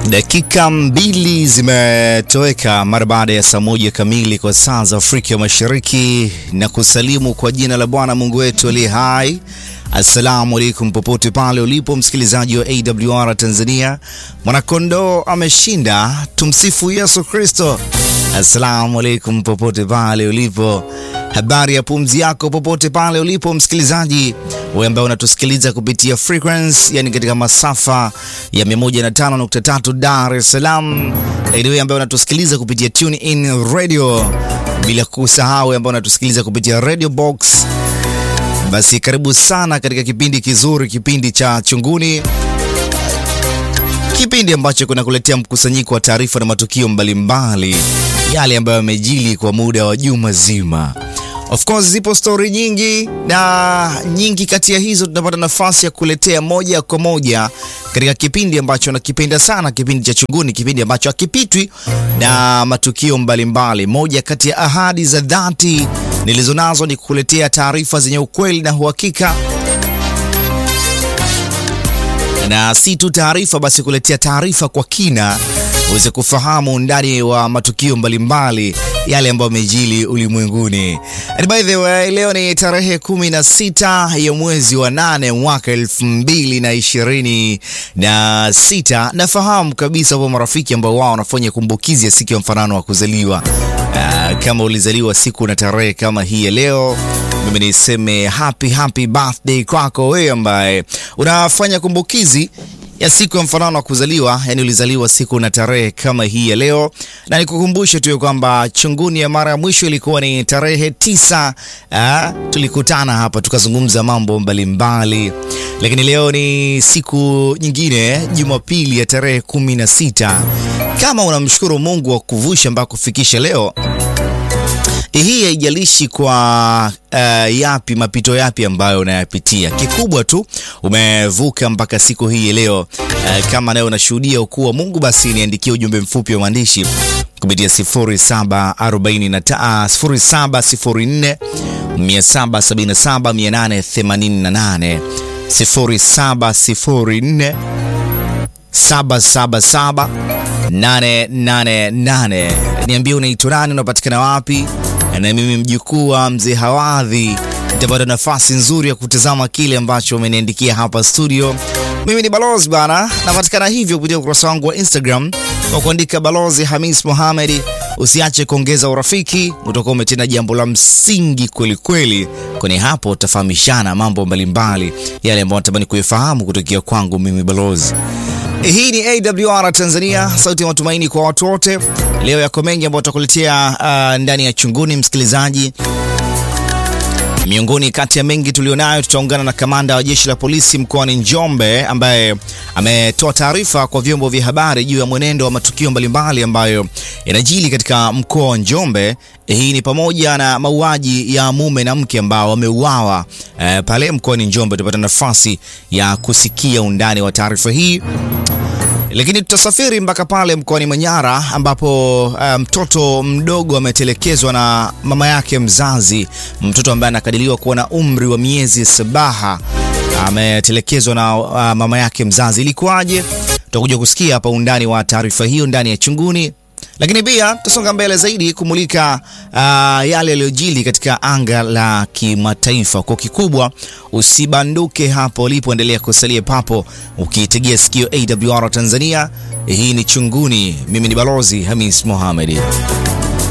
Dakika mbili zimetoweka mara baada ya saa moja kamili kwa saa za Afrika Mashariki, na kusalimu kwa jina la Bwana Mungu wetu aliye hai. Assalamu alaikum, popote pale ulipo msikilizaji wa AWR Tanzania. Mwanakondoo ameshinda, tumsifu Yesu Kristo. Assalamu alaikum, popote pale ulipo. Habari ya pumzi yako popote pale ulipo msikilizaji, wewe ambaye unatusikiliza kupitia frequency, yani katika masafa ya 105.3 Dar es Salaam, lakini wewe ambaye unatusikiliza kupitia tune in radio, bila kusahau ambaye unatusikiliza kupitia radio box, basi karibu sana katika kipindi kizuri, kipindi cha Chunguni, kipindi ambacho kunakuletea mkusanyiko wa taarifa na matukio mbalimbali yale ambayo yamejili kwa muda wa juma zima. Of course zipo stori nyingi na nyingi kati ya hizo tunapata nafasi ya kuletea moja kwa moja katika kipindi ambacho nakipenda sana, kipindi cha Chunguni, kipindi ambacho hakipitwi na matukio mbalimbali mbali. Moja kati ya ahadi za dhati nilizonazo ni kukuletea taarifa zenye ukweli na uhakika na si tu taarifa basi, kuletea taarifa kwa kina uweze kufahamu undani wa matukio mbalimbali yale ambayo yamejili ulimwenguni. And by the way, leo ni tarehe kumi na sita ya mwezi wa nane mwaka elfu mbili na ishirini na sita. Nafahamu kabisa kwa marafiki ambao wao wanafanya kumbukizi ya siku ya mfanano wa kuzaliwa. Uh, kama ulizaliwa siku na tarehe kama hii ya leo mimi niseme happy happy birthday kwako wewe ambaye unafanya kumbukizi ya siku ya mfanano wa kuzaliwa, yani ulizaliwa siku na tarehe kama hii ya leo, na nikukumbushe tu kwamba Chunguni ya mara ya mwisho ilikuwa ni tarehe tisa. Aa, tulikutana hapa tukazungumza mambo mbalimbali, lakini leo ni siku nyingine, Jumapili ya tarehe kumi na sita. Kama unamshukuru Mungu wa kuvusha mpaka kufikisha leo hii haijalishi kwa uh, yapi mapito yapi ambayo unayapitia, kikubwa tu umevuka mpaka siku hii leo. Uh, kama nawe unashuhudia ukuu wa Mungu, basi niandikie ujumbe mfupi wa maandishi kupitia 0740 0704 777 888 0704 777 888. Niambie unaitwa nani, unapatikana wapi? Na mimi mjukuu wa mzee Hawadhi nitapata nafasi nzuri ya kutazama kile ambacho umeniandikia hapa studio. Mimi ni Balozi bana, napatikana hivyo kupitia ukurasa wangu wa Instagram kwa kuandika Balozi Hamis Mohamed. Usiache kuongeza urafiki, utakuwa umetenda jambo la msingi kweli kweli, kwani hapo utafahamishana mambo mbalimbali yale ambayo natamani kuyafahamu kutokea kwangu mimi Balozi. Hii ni AWR Tanzania, sauti ya matumaini kwa watu wote. Leo yako mengi ambayo tutakuletea uh, ndani ya Chunguni, msikilizaji. Miongoni kati ya mengi tulionayo, tutaungana na kamanda wa jeshi la polisi mkoani Njombe ambaye ametoa taarifa kwa vyombo vya habari juu ya mwenendo wa matukio mbalimbali ambayo yanajili katika mkoa wa Njombe. Hii ni pamoja na mauaji ya mume na mke ambao wameuawa eh, pale mkoani Njombe. Tutapata nafasi ya kusikia undani wa taarifa hii lakini tutasafiri mpaka pale mkoani Manyara ambapo mtoto um, mdogo ametelekezwa na mama yake mzazi. Mtoto ambaye anakadiriwa kuwa na umri wa miezi sabaha ametelekezwa na uh, mama yake mzazi. Ilikuwaje? Tutakuja kusikia hapa undani wa taarifa hiyo ndani ya Chunguni, lakini pia tutasonga mbele zaidi kumulika uh, yale yaliyojili katika anga la kimataifa. Kwa kikubwa, usibanduke hapo ulipoendelea kusalia papo ukiitegea sikio AWR Tanzania. Hii ni Chunguni, mimi ni Balozi Hamis Mohamed.